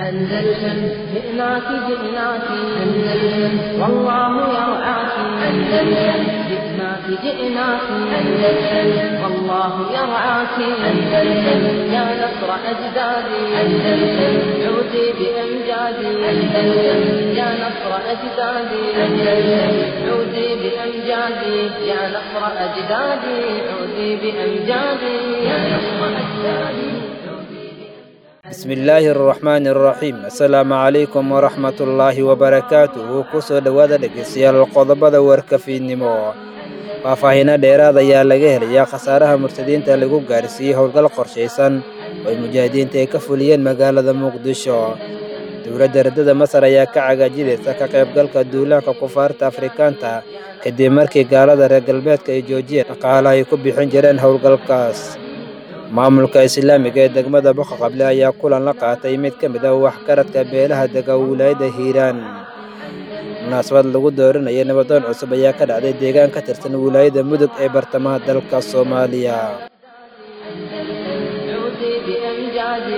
أندلسن جئناك جئناك أندلسن والله يرعاك أندلسن جئناك جئناك أندلسن والله يرعاك أندلسن يا نصر أجدادي أندلسن عودي بأمجادي أندلسن يا نصر أجدادي أندلسن عودي بأمجادي يا نصر أجدادي عودي بأمجادي يا نصر أجدادي bismillaahi araxmaani araxiim assalaamu calaykum waraxmatullaahi wabarakaatuhu kusoo dhowaada dhegeystayaal qodobada warkafiidnimo faahfaahiino dheeraad ayaa laga helayaa khasaaraha murtadiinta lagu gaarsiiyey howlgal qorshaysan oo ay mujaahidiinta ay ka fuliyeen magaalada muqdisho dowladda radada masar ayaa ka cagaajidaysa ka qaybgalka duulaanka kufaarta afrikaanta kadib markii gaalada reer galbeedka ay joojiyeen dhaqaalaha ay ku bixin jireen howlgalkaas maamulka islaamiga ee degmada boqaqable ayaa kulan la qaatay mid ka mid ah waxgaradka beelaha dega wilaayadda hiiraan munaasabad lagu dooranaya nabadoon cusub ayaa ka dhacday deegaan ka tirsan wilaayada mudug ee bartamaha dalka soomaaliya عودي بأمجادي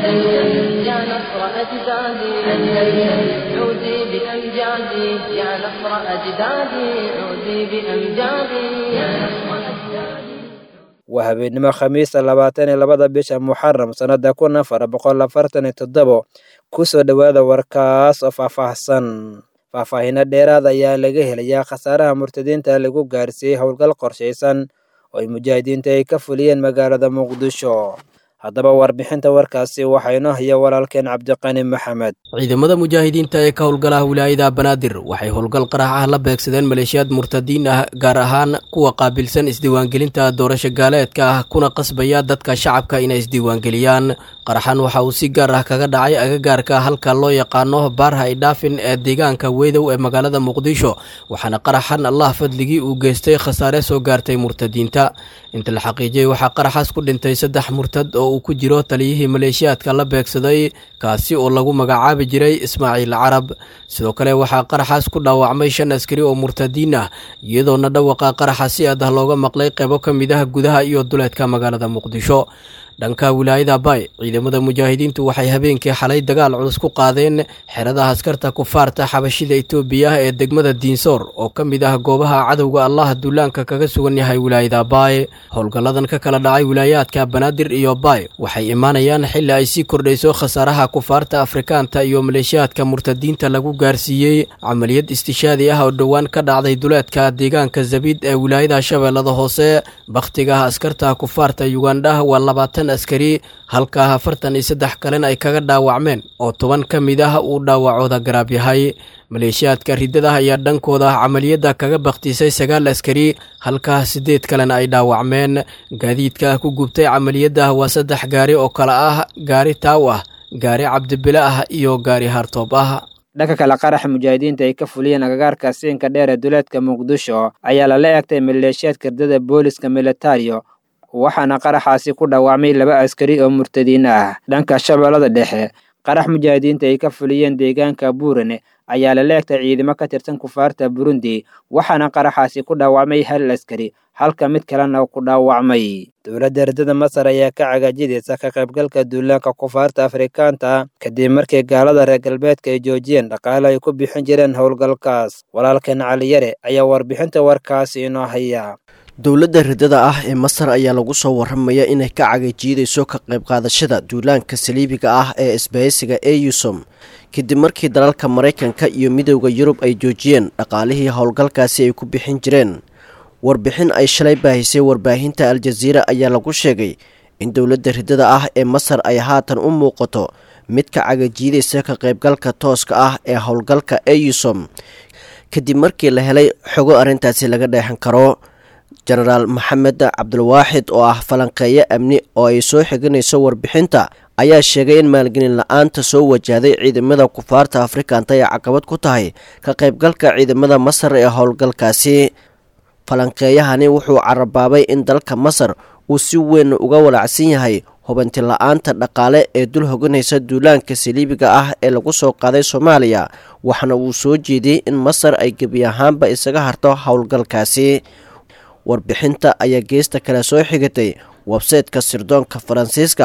أندلسن يا نصر أجدادي أندلسن عودي بأمجادي يا نصر أجدادي عودي بأمجادي يا نصر أجدادي waa habeenimo khamiisa labaatan iyo labada bisha muxaram sannada kun afar boqol afartan iyo toddobo kusoo dhowaada warkaas oo faahfaahsan faahfaahiino dheeraad ayaa laga helayaa khasaaraha murtadiinta lagu gaarsiiyey howlgal qorshaysan oo ay mujaahidiinta ay ka fuliyeen magaalada muqdisho haddaba warbixinta warkaasi waxaa inoo haya walaalkeen cabdiqani maxamed ciidamada mujaahidiinta ee ka howlgalaha wilaayada banaadir waxay howlgal qarax ah la beegsadeen maleeshiyaad murtadiin ah gaar ahaan kuwa qaabilsan isdiiwaangelinta doorasho gaaleedka ah kuna qasbaya dadka shacabka inay isdiiwaangeliyaan qaraxan waxa uu si gaar ah kaga dhacay agagaarka halka loo yaqaano baarha idhaafin ee deegaanka weydow ee magaalada muqdisho waxaana qaraxan allah fadligii uu geystay khasaare soo gaartay murtadiinta inta la xaqiijiyey waxaa qaraxaas ku dhintay saddex murtad oo uu ku jiro taliyihii maleeshiyaadka la beegsaday kaasi oo lagu magacaabi jiray ismaaciil carab sidoo kale waxaa qaraxaas ku dhaawacmay shan askari oo murtadiin ah iyadoona dhawaqa qaraxa si aad ah looga maqlay qeybo ka mid ah gudaha iyo duleedka magaalada muqdisho dhanka wilaayada bay ciidamada mujaahidiintu waxay habeenkii xalay dagaal culus ku qaadeen xeradaha askarta kufaarta xabashida itoobiya ee degmada diinsoor oo ka mid ah goobaha cadowga allah duulaanka kaga sugan yahay wilaayada baay howlgalladan ka kala dhacay wilaayaadka banaadir iyo baay waxay imaanayaan xilli ay sii kordhayso khasaaraha kufaarta afrikaanta iyo maleeshiyaadka murtadiinta lagu gaarsiiyey camaliyad istishaadi ah oo dhowaan ka dhacday duleedka deegaanka zabiid ee wilaayada shabeellada hoose bakhtiga askarta kufaarta yugandha waa labaatan askari halka afartan iyo saddex kalena ay kaga dhaawacmeen oo toban ka mid ah uu dhaawacooda garaab yahay maleeshiyaadka riddada ayaa dhankooda camaliyadda kaga bakhtiisay sagaal askari halka siddeed kalena ay dhaawacmeen gaadiidka ku gubtay camaliyadda waa saddex gaari oo kale ah gaari taaw ah gaari cabdibile ah iyo gaari hartoob ah dhanka kale qaraxa mujaahidiinta ay ka fuliyeen agagaarka siinka dheer ee duleedka muqdisho ayaa lala eegtay maleeshiyaadka riddada booliska militario waxaana qaraxaasi ku dhaawacmay laba askari oo murtadiin ah dhanka shabeellada dhexe qarax mujaahidiinta ay ka fuliyeen deegaanka buurane ayaa lala eegtay ciidamo ka tirsan kufaarta burundi waxaana qaraxaasi ku dhaawacmay hal askari halka mid kalena ku dhaawacmay dowladda ardada masar ayaa ka cagaajidaysa ka qaybgalka duulaanka kufaarta afrikaanta kadib markii gaalada reer galbeedka ay joojiyeen dhaqaale ay ku bixin jireen howlgalkaas walaalkeen caliyare ayaa warbixinta warkaasi inoo haya dowladda riddada ah ee masar ayaa lagu soo waramaya inay ka cagajiidayso ka qayb qaadashada duulaanka saliibiga ah ee isbahaysiga eusom kadib markii dalalka maraykanka iyo midowda yurub ay joojiyeen dhaqaalihii howlgalkaasi ay ku bixin jireen warbixin ay shalay baahisay warbaahinta al-jaziira ayaa lagu sheegay in dowladda riddada ah ee masar ay haatan u muuqato mid ka cagajiidaysa ka qaybgalka tooska ah ee howlgalka eusom kadib markii la helay xogo arrintaasi laga dheexan karo jenaraal maxamed cabdulwaaxid oo ah falanqeeyo amni oo ay soo xiganayso warbixinta ayaa sheegay in maalgelin la-aanta soo wajahday ciidamada kufaarta afrikanta ay caqabad ku tahay ka qaybgalka ciidamada masar ee howlgalkaasi falanqeeyahani wuxuu carabaabay in dalka masar uu si weyn uga walacsan yahay hubanti la-aanta dhaqaale ee dul hoganaysa duulaanka saliibiga ah ee lagu soo qaaday soomaaliya waxaana uu soo jeediyey in masar ay gebi ahaanba isaga harto howlgalkaasi warbixinta ayaa geesta kale soo xigatay websayteka sirdoonka faransiiska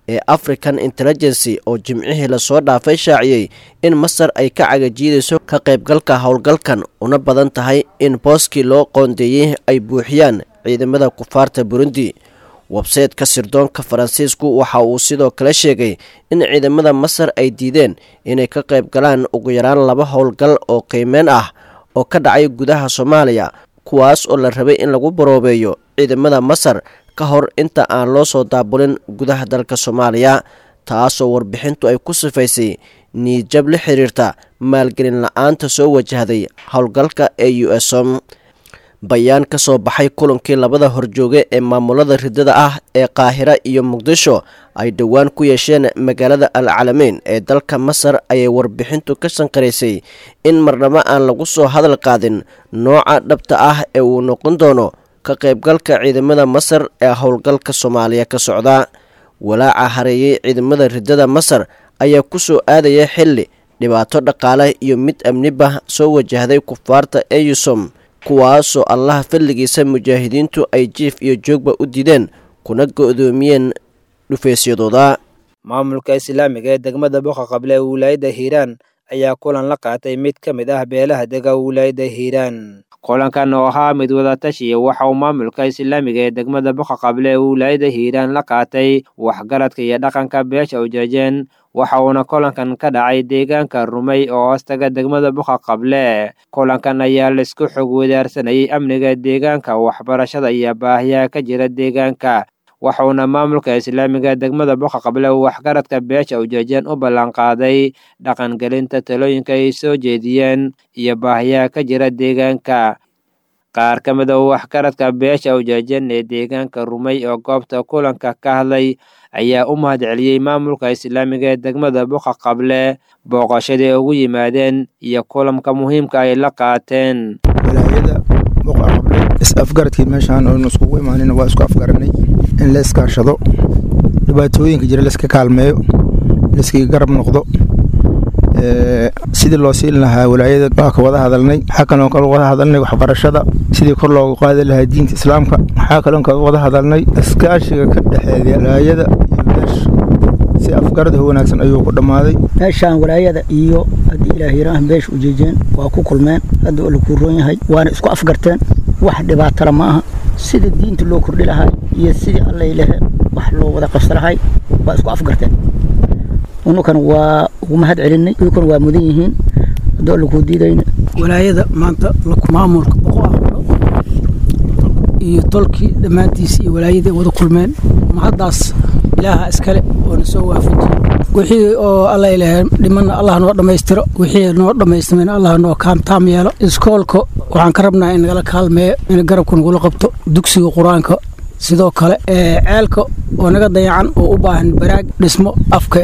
ee african intelligency oo jimcihii lasoo dhaafay shaaciyey in masar ay ka cagajiidayso ka qaybgalka howlgalkan una badan tahay in booskii loo qoondeeyey ay buuxiyaan ciidamada kufaarta burundi websayteka sirdoonka faransiisku waxa uu sidoo kale sheegay in ciidamada masar ay diideen inay ka qayb galaan ugu yaraan laba howlgal oo qiimeyn ah oo ka dhacay gudaha soomaaliya kuwaas oo la rabay in lagu baroobeeyo ciidamada masar ka hor inta aan loo soo daabulin gudaha dalka soomaaliya taasoo warbixintu ay ku sifaysay niijab la xiriirta maalgelin la-aanta soo wajahday howlgalka ee u som bayaan ka soo baxay kulankii labada horjooge ee maamulada ridada ah ee qaahira iyo muqdisho ay dhowaan ku yeesheen magaalada al calameyn ee dalka masar ayay warbixintu ka sanqaraysay in marnabo aan lagu soo hadal qaadin nooca dhabta ah ee uu noqon doono ka qaybgalka ciidamada masar ee howlgalka soomaaliya ka socda walaaca hareeyey ciidamada ridada masar ayaa ku soo aadaya xilli dhibaato dhaqaale iyo mid amniba soo wajahday kufaarta eyusom kuwaasoo allaha fadligiisa mujaahidiintu ay jiif iyo joogba u dideen kuna go-doomiyeen dhufaysyadooda maamulka islaamiga ee degmada boqa qable ee wilaayadda hiiraan ayaa kulan la qaatay mid ka mid ah beelaha dega wilaayadda hiiraan kulankan oo ahaa mid wadatashiya waxa uu maamulka islaamiga ee degmada boqa qable ee wilaayadda hiiraan la qaatay waxgaradka iyo dhaqanka beesha ujeejeen waxa uuna kulankan ka dhacay deegaanka rumey oo hoostaga degmada boqa qable kulankan ayaa laisku xog wadaarsanayay amniga deegaanka waxbarashada iyo baahiyaha ka jira deegaanka waxauna maamulka islaamiga degmada boqa qable uu waxgaradka beesha ujeejeen u ballanqaaday dhaqangelinta talooyinka ay soo jeediyeen iyo baahiyaha ka jira deegaanka qaar ka mid a waxgaradka beesha ujeejeen ee deegaanka rumey oo goobta kulanka ka hadlay ayaa u mahad celiyey maamulka islaamiga ee degmada boqa qable booqashadii ugu yimaadeen iyo kulanka muhiimka ay la qaateen walaayada boqa qable is-afgaradkii meeshaan oonu iskugu imaanin waa isku afgaranay in la iskaashado dhibaatooyinka jira layska kaalmeeyo layskaga garab noqdo sidii loo siin lahaa walaayada waa ka wada hadalnay waxaa kaloon ka wada hadalnay waxbarashada sidii kor loogu qaadi lahaa diinta islaamka waxaa kaloon ka wada hadalnay iskaashiga ka dhexeeya walaayada iyo beesha si afgarada wanaagsan ayuu ku dhammaaday meeshaan walaayada iyo haddii ilaahiraah beesha ujeejeen waa ku kulmeen hadda oo lakuu roon yahay waana isku afgarteen wax dhibaatala ma aha sida diinta loo kordhi lahaa iyo sidii allay lehe wax loo wada qabsa lahay waa isku afgarteen unukan waa ugu mahad celinay iyukuna waa mudan yihiin haddoo lakuu diidayna walaayada maanta maamulka boqo aqlo iyo tolkii dhammaantiisa iyo walaayadii wada kulmeen mahaddaas ilaaha iskale oo na soo waafajiyey wixii oo alla ilaah dhimanna allah noo dhammaystiro wixii noo dhammaystimayna allah noo kaamtaam yeelo iskoolka waxaan ka rabnaa in nagala kaalmeeyo in garabka nagula qabto dugsiga qur-aanka sidoo kale ceelka oo naga dayacan oo u baahan baraag dhismo afka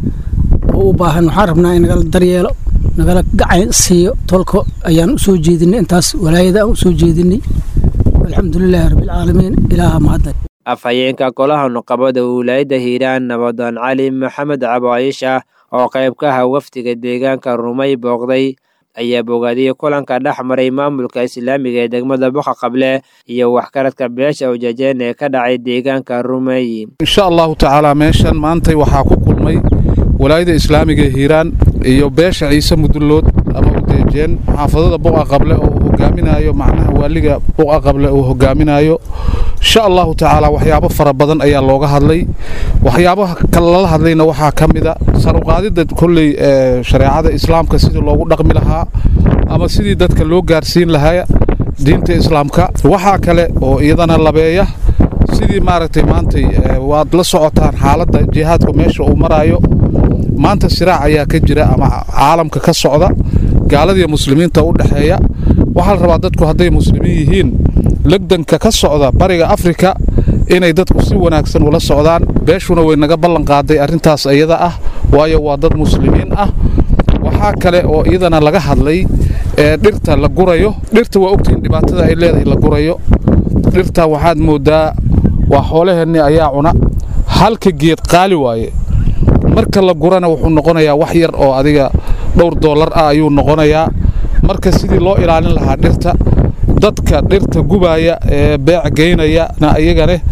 oo u baahan waxaan rabnaa in nagala daryeelo nagala gacan siiyo tolka ayaan usoo jeedinay intaas walaayada aan usoo jeedinay alxamdulilaahi rabbilcaalamiin ilaaha mahadda afhayeenka golaha nuqabada wilaayadda hiiraan nabadoon cali maxamed cabaayisha oo qayb ka aha wafdiga deegaanka rumay booqday ayaa bogaadiyey kulanka dhex maray maamulka islaamiga ee degmada boqa qable iyo waxgaradka beesha ujeejeen ee ka dhacay deegaanka rumey insha allahu tacaala meeshan maantay waxaa ku kulmay walaayada islaamiga ee hiiraan iyo beesha ciise mudullood ama udeejeen xaafadada buqa qable oo uu hogaaminayo macnaha waaliga buqa qable uu hogaaminayo insha allahu tacaala waxyaabo fara badan ayaa looga hadlay waxyaabaha kale lala hadlayna waxaa ka mida saruqaadidda kolley shareecada islaamka sidii loogu dhaqmi lahaa ama sidii dadka loo gaarsiin lahaa diinta islaamka waxaa kale oo iyadana labeeya sidii maaragtay maantay waad la socotaan xaaladda jihaadku meesha uu maraayo maanta siraac ayaa ka jira ama caalamka ka socda gaaladiiyo muslimiinta u dhexeeya waxaa la rabaa dadku hadday muslimiin yihiin legdanka ka socda bariga afrika inay dadku si wanaagsan ula socdaan beeshuna way naga ballan qaaday arrintaas iyada ah waayo waa dad muslimiin ah waxaa kale oo iyadana laga hadlay ee dhirta la gurayo dhirta waa ogtihiin dhibaatada ay leedahay la gurayo dhirta waxaad mooddaa waa xoolaheenni ayaa cuna halka geed qaali waaye marka la gurana wuxuu noqonayaa wax yar oo adiga dhowr doolar ah ayuu noqonayaa marka sidii loo ilaalin lahaa dhirta dadka dhirta gubaaya ee beec geynayana iyagane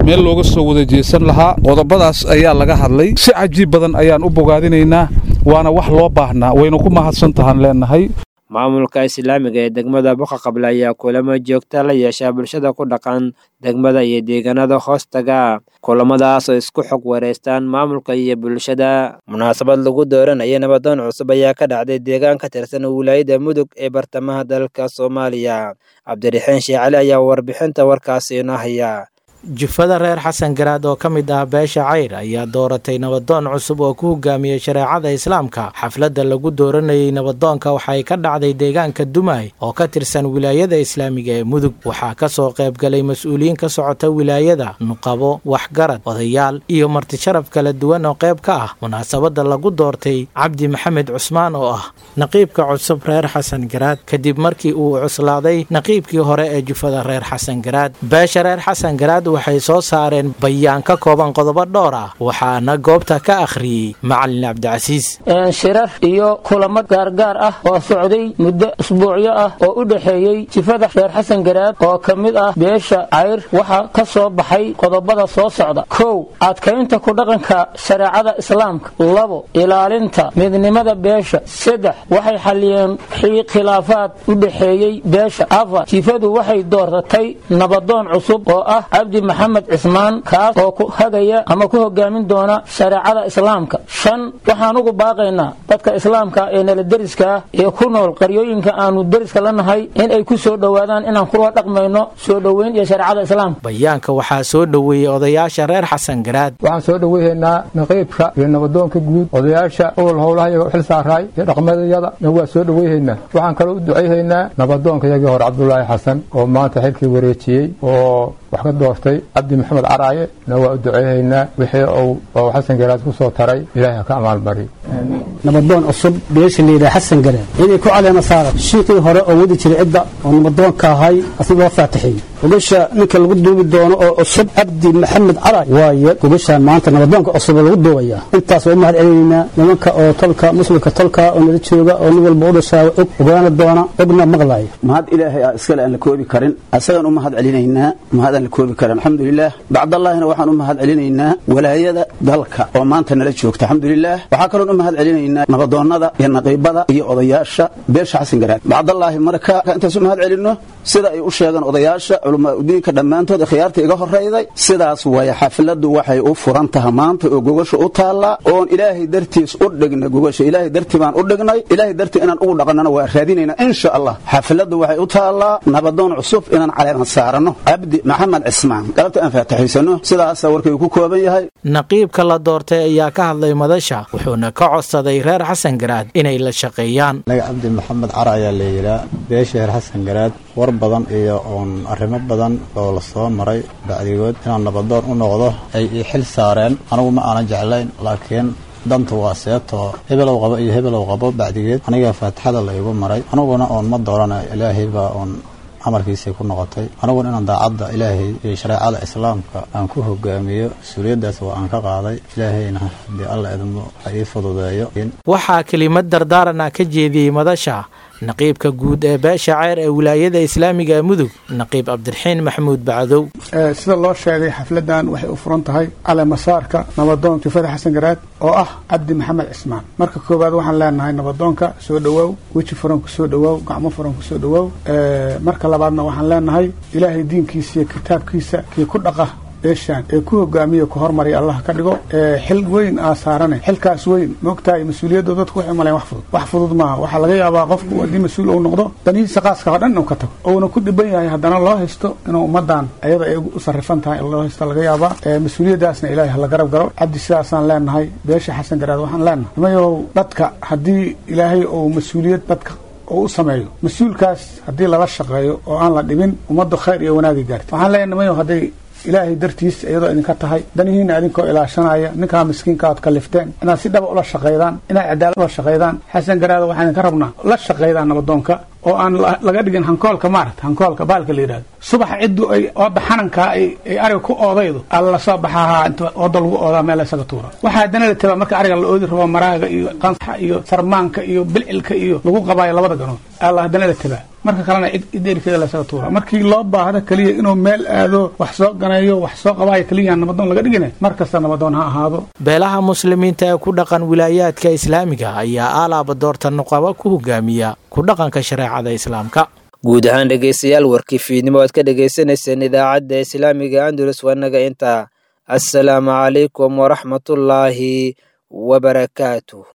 meel looga soo wada jeesan lahaa qodobadaas ayaa laga hadlay si cajiib badan ayaan u bogaadinaynaa waana wax loo baahnaa waynu ku mahadsan tahaan leenahay maamulka islaamiga ee degmada boqa qable ayaa kulamo joogta la yeeshaa bulshada ku dhaqan degmada iyo deegaanada hoostaga kulamadaas oo isku xog wareystaan maamulka iyo bulshada munaasabad lagu dooranaya nabadoon cusub ayaa ka dhacday deegaan ka tirsan wilaayada mudug ee bartamaha dalka soomaaliya cabdiraxiin sheekh cali ayaa warbixinta warkaasi inoo haya jufada reer xasan garaad oo ka mid ah beesha cayr ayaa dooratay nabadoon cusub oo ku hogaamiyey shareecada islaamka xafladda lagu dooranayey nabadoonka waxay ka dhacday deegaanka dumay oo ka tirsan wilaayada islaamiga ee mudug waxaa ka soo qaybgalay mas-uuliyiin ka socota wilaayada nuqabo waxgarad odayaal iyo martisharaf kala duwan oo qayb ka ah munaasabadda lagu doortay cabdi maxamed cusmaan oo ah naqiibka cusub reer xasan garaad kadib markii uu cuslaaday naqiibkii hore ee jufada reer xasan garaad beesha reer xasan garaad waxay soo saareen bayaan ka kooban qodobo dhowr ah waxaana goobta ka akhriyey macalin cabdicasiis shirar iyo kulamo gaargaar ah oo socday muddo usbuucyo ah oo u dhexeeyey jifada reer xasan garaad oo ka mid ah beesha cayr waxaa ka soo baxay qodobada soo socda kow adkaynta ku dhaqanka shareecada islaamka labo ilaalinta midnimada beesha saddex waxay xalliyeen khilaafaad u dhexeeyey beesha afar jifadu waxay dooratay nabadoon cusub oo ah cabdi maxamed cismaan kaas oo ku hagaya ama ku hogaamin doona shareecada islaamka shan waxaan ugu baaqaynaa dadka islaamka ee nala deriska ah ee ku nool qaryooyinka aanu deriska la nahay in ay ku soo dhowaadaan inaan kula dhaqmayno soo dhoweyn iyo shareecada islaamka bayaanka waxaa soo dhoweeyey odayaasha reer xasan garaad waxaan soo dhoweyhaynaa naqiibka iyo nabadoonka guud odayaasha owal howlahayaga xil saaraay iyo dhaqmadayada na waa soo dhoweyhaynaa waxaan kaloo u ducayhaynaa nabadoonka yagii hore cabdulaahi xasan oo maanta xilkii wareejiyey oo wax ka doortay cabdi maxamed caraaye na waa u duceyhaynaa wixii uu xasan garaad ku soo taray ilaahay ha ka amaalmariyo nabadoon cusub beesha layidhaha xasan garaad inay ku caleema saara shiikii hore oo wadi jiray cidda oo nabadoonka ahay asna loo faatixiyey gogasha ninka lagu duubi doono oo cusub cabdi maxamed caraay waaye gogashaan maanta nabadoonka cusub lagu duubaya intaas waa u mahad celinaynaa nimanka oo tolka muslimka tolka oo nala jooga oo nin walba u dhashaa og ogaana doona ogna maqlaaya mahad ilaahay ah iskale aan la koobi karin asagaan u mahad celinaynaa mahad aan la koobi karin alxamdulilah bacdallaahina waxaan u mahad celinaynaa walaayada dalka oo maanta nala joogta alxamdulilah waxaa kaloon u mahad celinaynaa nabadoonnada iyo naqiibada iyo odayaasha beesha xasan garaad bacdallaahi marka intaas u mahad celinno sida ay u sheegaan odayaasha culamaa udiinka dhammaantood khiyaarta iga horrayday sidaas waaya xafladdu waxay u furan taha maanta oo gogasha u taallaa oon ilaahay dartiis u dhignay gogasha ilaahay dartii baan u dhignay ilaahay dartii inaan ugu dhaqannana waa raadinaynaa insha allah xafladdu waxay u taallaa nabadoon cusub inaan caleeman saaranno cabdi maxamed cismaan galabta aan faataxaysano sidaasa warkay ku kooban yahay naqiibka la doortay ayaa ka hadlay madasha wuxuuna ka codsaday reer xasan garaad inay la shaqeeyaan anaga cabdi maxamed cara ayaa la yidhaa beesha reer xasan garaad war badan iyo uun arrimo badan oo la soo maray bacdigood inaan nabadoon u noqdo ay ii xil saareen anigu ma aanan jeclayn laakiin danta waa seebtoo hebelow qabo iyo hebelow qabo bacdigeed anigaa faatixada la igu maray aniguna oon ma doorana ilaahay baa oon amarkiisay ku noqotay aniguna inaan daacadda ilaahay iyo shareecada islaamka aan ku hogaamiyo mas-uuliyaddaas waa aan ka qaaday ilaahayna haddii alla idmo ha ii fududeeyo waxaa kelimad dardaaran ah ka jeediyey madasha naqiibka guud ee beesha ceyr ee wilaayada islaamiga ee mudug naqiib cabdiraxiin maxamuud bacdow sida loo sheegay xafladan waxay u furan tahay cale masaarka nabadoon jufada xasan garaad oo ah cabdi maxamed cismaan marka koowaad waxaan leenahay nabadoonka soo dhawaaw weji furan ku soo dhawaaw gacmo furan ku soo dhawaaw marka labaadna waxaan leenahay ilaahay diinkiisa iyo kitaabkiisa kii ku dhaqa beeshaan ee ku hogaamiya ku hormariya allah ka dhigo xil weyn aa saarane xilkaas weyn moogtahay mas-uuliyadda dadku waxay maleen wax fudud wax fudud maaha waxaa laga yaabaa qofku haddii mas-uul uu noqdo danihiisa qaaska oo dhan inuu ka tago uuna ku dhiban yahay haddana loo haysto inuu ummadan ayada ay u sarrifan tahay in loo haysto laga yaabaa mas-uuliyaddaasna ilaahay hala garab garo cabdi sidaasaan leenahay beesha xasan garaad waxaan leenahay nimayow dadka haddii ilaahay uu mas-uuliyad dadka oo u sameeyo mas-uulkaas haddii lala shaqeeyo oo aan la dhibin ummaddu khayr iyo wanaagay gaarta waxaan leenahay nimayow hadday ilaahay dartiis iyadoo idinka tahay danihiina idinkoo ilaashanaya ninkaa miskiinka ood kalifteen inaad si dhaba ula shaqaydaan inaad cadaalad ula shaqaydaan xasan garaada waxaan idinka rabnaa la shaqaydaan nabadoonka oo aan laga dhigin hankoolka maarata hankoolka baalka la yidhahdo subaxa ciddu ay ooda xanankaa ay ariga ku oodaydo alla lasoo baxahaa inta ooda lagu oodaa meel isaga tuura waxaa haddana la tabaa marka ariga la oodi rabo maraaga iyo qansaxa iyo sarmaanka iyo bilcilka iyo lagu qabaayo labada ganood alla haddana la tabaa marka kalena cid cid erikeeda lasaga tuura markii loo baahdo keliya inuu meel aado wax soo ganeeyo wax soo qabaayo keliya nabadoon laga dhigina mar kasta nabadoon ha ahaado beelaha muslimiinta ee ku dhaqan wilaayaadka islaamiga ayaa aalaaba doorta nuqaba ku hogaamiya ku dhaqanka shareecada islaamka guud ahaan dhegaystayaal warkii fiidnimo aad ka dhagaysanayseen idaacadda islaamiga andalus wanaga intaa assalaamu calaykum waraxmatullaahi wabarakaatuh